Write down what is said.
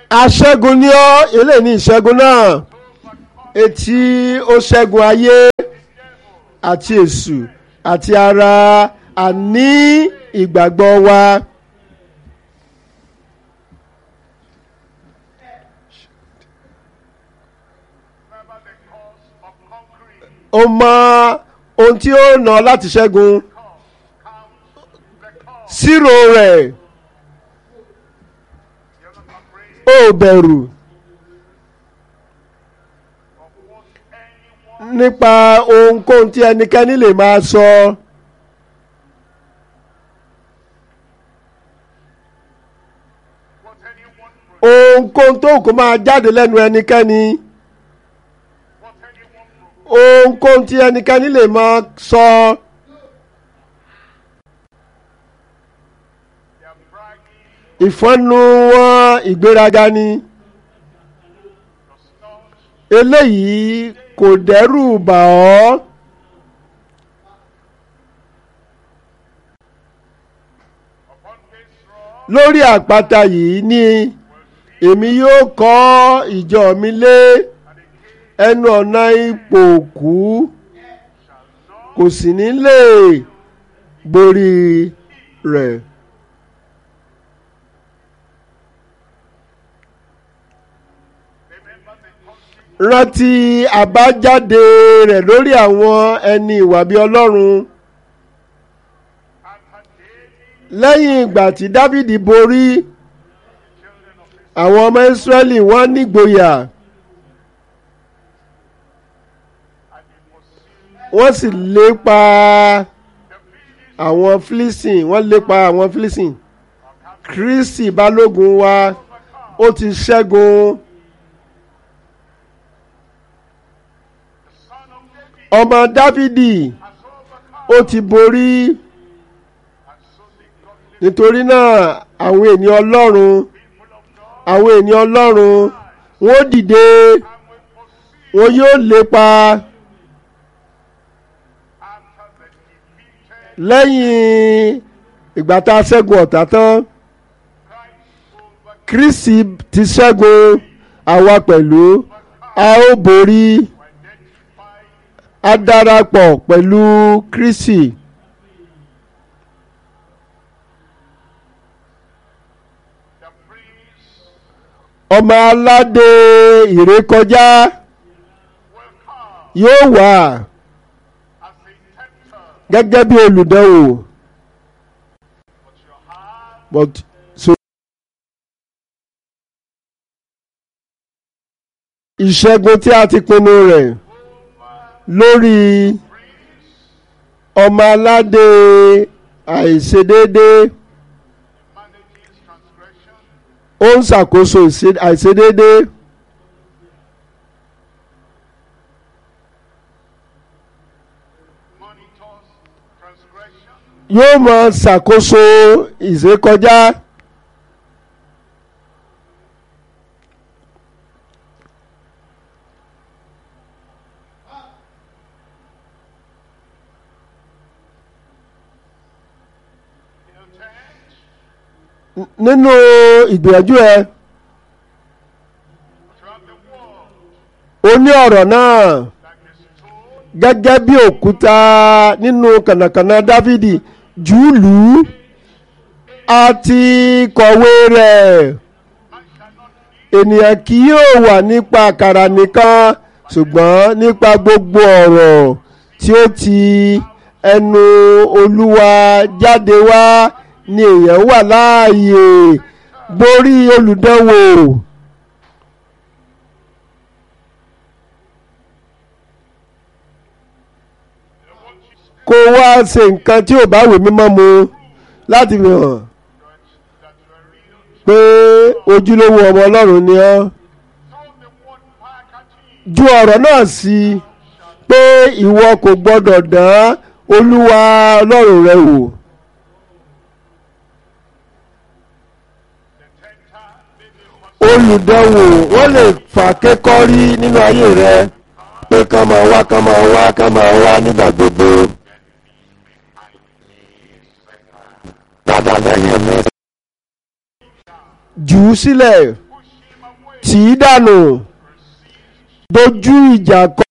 aṣẹ́gun ni ọ́ eléyìí ní ìṣẹ́gun náà etí ó ṣẹ́gun ayé àti èṣù àti ara àní ìgbàgbọ́ wa. Remember the cause of conquering. ó mọ ohun tí ó nà láti ṣẹ́gun Count the cause. sírò rẹ̀ You're not afraid ó bẹ̀rù of what anyone, nípa ohunkóhun tí ẹnikẹ́ni lè máa sọ what anyone, pro- ohunkóhun tó kó máa jáde lẹ́nu ẹnikẹ́ni what anyone, pro- ohunkóhun tí ẹnikẹ́ni lè máa sọ they are bragging, ìfọ́nú wọn ìgbéraga ni does not eléyìí kò dẹ́rù bà ọ́ upon this rock lórí àpáta yìí ni èmi yóò kọ́ ìjọ mi lé ẹnu ọ̀nà ipò òkú kò sì ní lè borí rẹ̀. remember the consequence rántí àbájáde rẹ̀ lórí àwọn ẹni ìwà bí ọlọ́run after David, lẹ́yìn ìgbà tí dávìdì borí children of Israel, àwọn ọmọ ìsírẹ́lì wọ́n nígboyà and they pursued wọ́n sì lépa the Philistines àwọn fílísìn wọ́n lépa àwọn fílísìn kristi balógun wa ó ti ṣẹ́gun the son of David ọmọ dávìdì has overcome, ó ti borí and so the godly nítorí náà àwọn ènìyàn ọlọ́run people of God àwọn ènìyàn ọlọ́run wọ́n dìde and will pursue wọn yóò lépa after the defeated lẹ́yìn ìgbà tá a ṣẹ́gun ọ̀tá tán Christ overcome. kristi ti ṣẹ́gun àwa pẹ̀lú a ó borí Identify a darapọ̀ pẹ̀lú kristi the priest ọmọ aládé ìrékọjá will come yóò wà as a tempter, gẹ́gẹ́ bí olùdánwò but your heart but so ìṣẹ́gun tí a ti pinnu rẹ̀ lórí ọmọ aládé àìṣedéédé manages transgression, ó ń ṣàkóso ìṣe- àìṣedéédé monitors transgression, yóò máa ṣàkóso ìṣekọjá intent nínú ìgbìyànjú ẹ throughout the world, ó ní ọ̀rọ̀ náà like a stone gẹ́gẹ́ bí òkúta nínú kànàkànà dávidi júùlù àti kọ̀wé rẹ̀ ènìyàn kì yóò wà nípa àkàrà nìkan ṣùgbọ́n nípa gbogbo ọ̀rọ̀ tí ó ti ẹnu olúwa jáde wá ni èèyàn wà láàyè borí olùdánwò. kó wá ṣe nǹkan tí ò bá wè mímọ́ mu láti fi hàn that you are real. pé ojúlówó ọmọ ọlọ́run ni ọ́ Throw the word back at him. ju ọ̀rọ̀ náà sí i pé ìwọ kò gbọ́dọ̀ dán olúwa ọlọ́run rẹ wò The tempter may be olùdánwò wọ́n lè fà kékọ́rí nínú ayé rẹ pé kán máa wá kán máa wá kán máa wá nígbà gbogbo. padà lẹ́yìn mi. jù ú sílẹ̀ push him tì í dànù dojú ìjà kọ